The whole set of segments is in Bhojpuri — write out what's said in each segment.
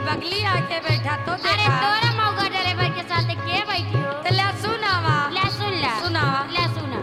बगली आके बैठा तो अरे देखा तोरा मौका ड्राइवर के साथ के बैठी हो तो ले सुनावा ले सुन ला सुनावा ले सुना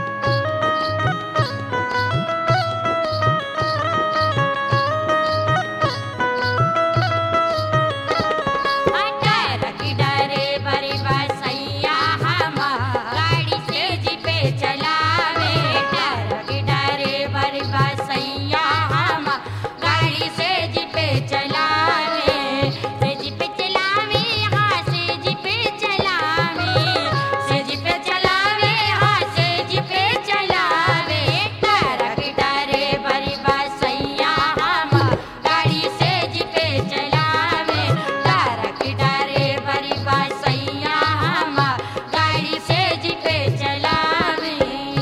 अटर की डरे बड़ी बसैया हमार गाड़ी से जी पे चलावे अटर की डरे बड़ी बसैया हमार गाड़ी से जी पे चलावे से जी पे चलावे हाँ से जी पे चलावे से जी पे चलावे हाँ से जी पे चलावे अटर की डरे बड़ी बसैया हमार गाड़ी से जी पे चलावे तारक डरे बड़ी बसैया हमार गाड़ी से जी पे चलावे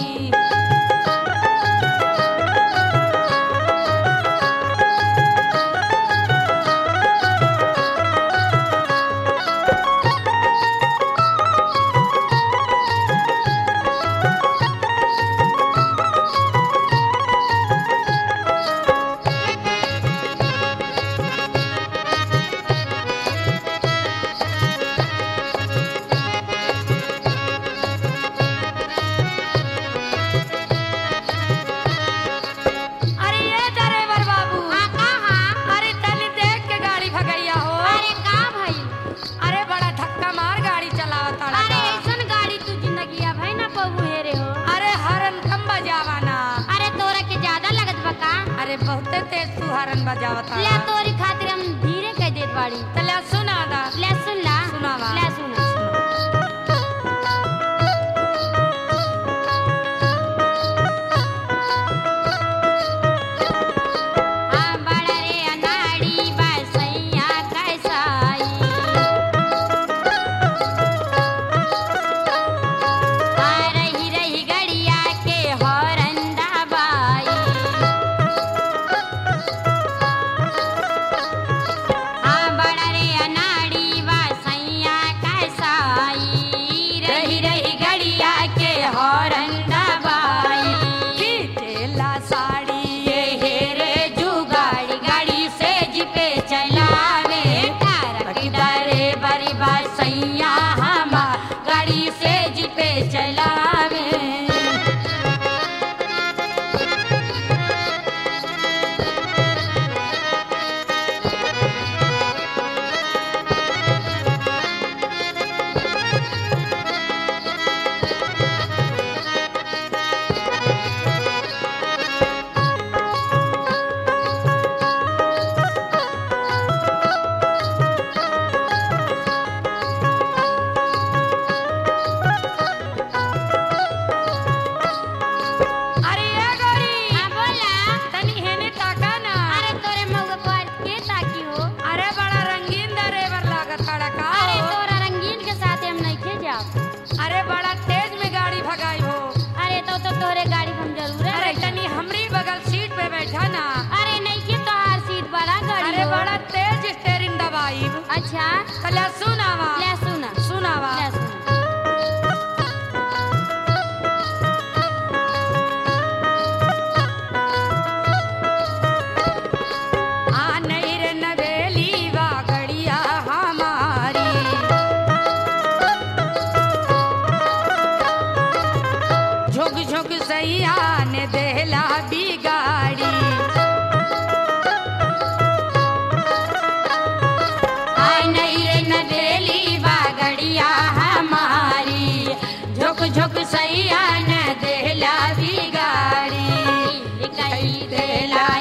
अरे ये ड्राइवर बाबू हाँ कहाँ अरे तनी देख के गाड़ी भगैया हो अरे का भाई अरे बड़ा धक्का मार गाड़ी चलावता अरे ऐसन गाड़ी तू जिंदगी अब है ना पबू हेरे हो अरे हरन कम बजावाना अरे तोरा के ज्यादा लगत बा का अरे बहुते तेज तू हरन बजावता ले तोरी खातिर हम धीरे कह देत बाड़ी तो ले सुना दा ले सुन ला सुनावा। ले सुना हाँ बड़ा रे अनाड़ी बसैया कैसाई हाँ रही रही गड़िया के हौरंदा बाई हाँ बड़ा रे अनाड़ी बसैया कैसाई रही रही गड़िया के हौरंदा बाई खींचेला साड़ी ये हेरे जुगाड़ी गाड़ी से जिपे चलावे तारक डरे बड़ी बसैया हमार गाड़ी से जिपे चलावे अरे ये गाड़ी हाँ बोला तनी हेने ताका ना अरे तोरे मौका पर के ताकी हो अरे बड़ा रंगीन ड्राइवर लागत बड़ा का अरे हो। तोरा रंगीन के साथ हम नहीं खे जाओ अरे बड़ा तेज में गाड़ी भगाई हो अरे तो तो तोरे गाड़ी हम जरूर अरे तनी हमरी बगल सीट पे बैठा ना अरे नहीं के तो हर सीट बड़ा गाड़ी अरे हो। बड़ा तेज स्टेरिंग दबाई अच्छा कला सुनावा ले सुना सुनावा ले सुना आ नहीं रे नवेली वा गड़िया हमारी झुक झुक सैया ने देहला बिगाड़ी आय नहीं रे नवेली बागड़िया हमारी झुक झुक सैया न देहला बिगाड़ी कई देला